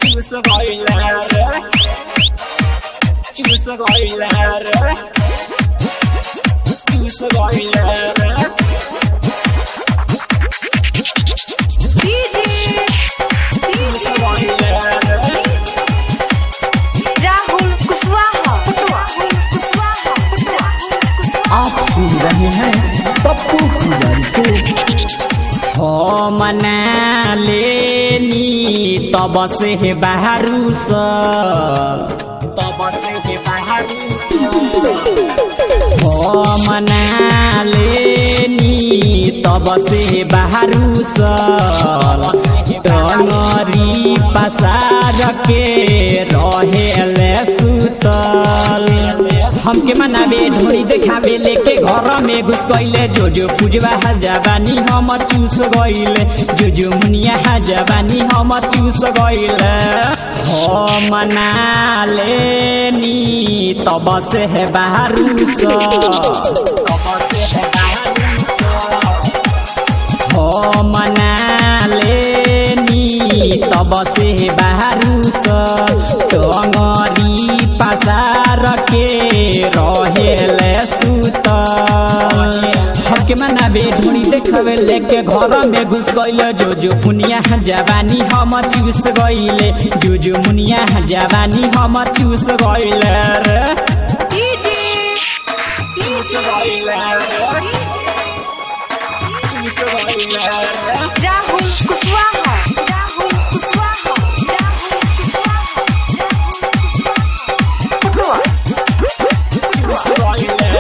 चूस गइला रे चूस गइला रे चूस गइला रे चूस गइला रे राहुल कुशवाहा राहुल कुशवाहा आप सुन रहे हैं पप्पू पुजारी को हो मना लेनी तब से हे बाहरू स तब से हे बाहरू हो मना लेनी तब से बाहरू स डनरी पसार के रहेले सुतल हमके मनावे ढोरी देखावे लेके घर में घुस गइले जो जो पूजवा जवानी हम चूस गइले जो जो मुनिया जवानी हम चूस गइले हो मना लेनी तब से है बाहरू स तब से है बाहरू स हो मना लेनी तब से बाहरू टंगरी पसार के रहेले सुत हमके मनावे ढूंढी देखवे लेके घर में घुस गइले जो जो मुनिया जवानी हम चूस गइले जो जो मुनिया जवानी हम चूस गइले रे चूस गइले रे चूस गइले रे राहुल कुशवाहा राहुल कुशवाहा राहुल कुशवाहा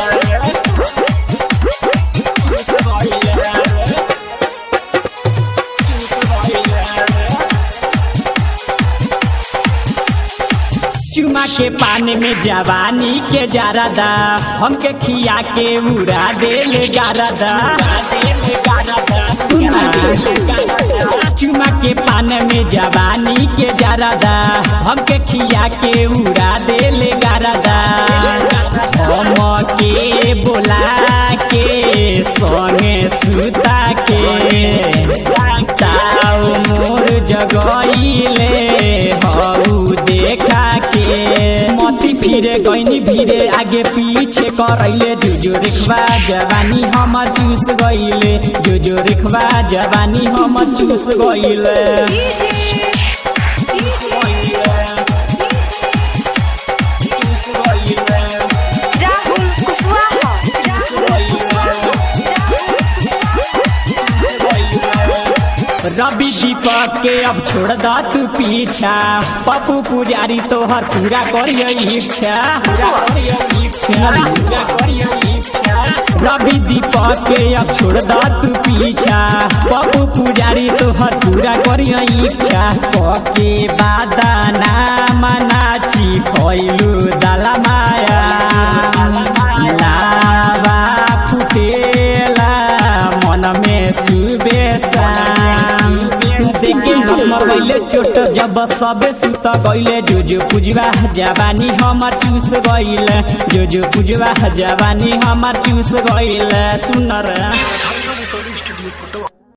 चुमा के पानी में जवानी के जारदा हमके खिया के उड़ा दे गारदा चुमा के पान में जवानी के जारदा हमके खिया के उड़ा दे गारदा हम के बोला के संगे सुता के ताऊ मोर जगइले हऊ देखा के मती फिरे गइनी भिरे आगे पीछे करैले जुजो रिखवा जवानी हम चूस गइले जुजो रिखवा जवानी हम चूस गइले राहुल कुशवाहा राहुल कुशवाहा रवि दीपक के अब छोड़ दा तू पीछा पप्पू पुजारी तोहर पूरा करियो इच्छा पूरा करियो इच्छा पूरा करियो इच्छा रवि दीपक के अब छोड़ दा तू पीछा पप्पू पुजारी तोहर पूरा करियो इच्छा पके बादाना मनाची खइलू दाला माया लावा फुटेला मन में सुबेसा देखे हमर गइले चोट जब सबे सुत गइले जो जो पुजवा जवानी हमर चूस गइले जो जो पुजवा जवानी हमर चूस गइले सुनर स्टूडियो फोटो